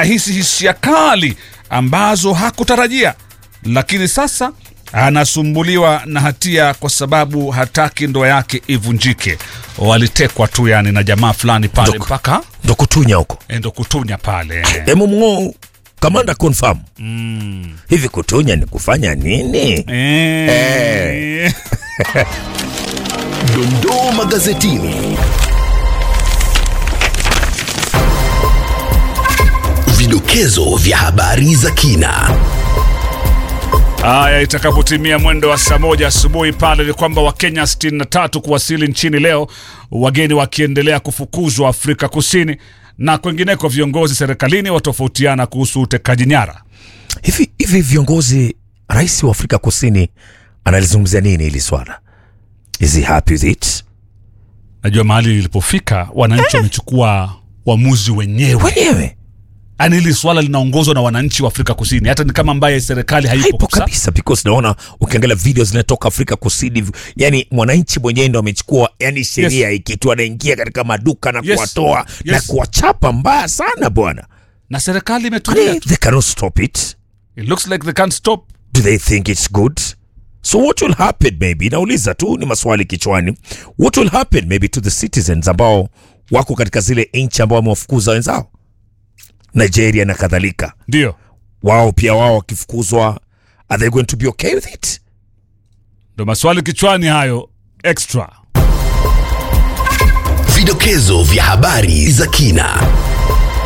ahisi hisia kali ambazo hakutarajia, lakini sasa anasumbuliwa na hatia kwa sababu hataki ndoa yake ivunjike. Walitekwa tu yani na jamaa fulani pale Ndoko. mpaka ndo kutunya huko endo kutunya pale emu mng'o kamanda confirm hivi kutunya ni kufanya nini Eh. Dondoo magazetini. Vidokezo vya habari za kina. Haya, itakapotimia mwendo wa saa moja asubuhi pale ni kwamba Wakenya 63 kuwasili nchini leo, wageni wakiendelea kufukuzwa Afrika Kusini na kwengineko. Viongozi serikalini watofautiana kuhusu utekaji nyara. hivi hivi viongozi rais wa afrika kusini analizungumzia nini hili swala is he happy with it Najua mahali lilipofika, wananchi wamechukua uamuzi wenyewe, wenyewe yaani hili swala linaongozwa na wananchi wa Afrika Kusini, hata ni kama ambaye serikali haipo haipo kabisa. kabisa because naona ukiangalia video zinatoka afrika kusini yani mwananchi mwenyewe ndo amechukua yani sheria Yes. ikitu anaingia katika maduka na Yes. kuwatoa na Yes. kuwachapa mbaya sana bwana na serikali imetulia Kwani tu. they cannot stop it It looks like they can't stop. do they think it's good so what will happen maybe nauliza tu ni maswali kichwani what will happen maybe to the citizens ambao wako katika zile nchi ambao wamewafukuza wenzao nigeria na kadhalika Ndio wao pia wao wakifukuzwa are they going to be okay with it ndo maswali kichwani hayo extra Vidokezo vya habari za kina.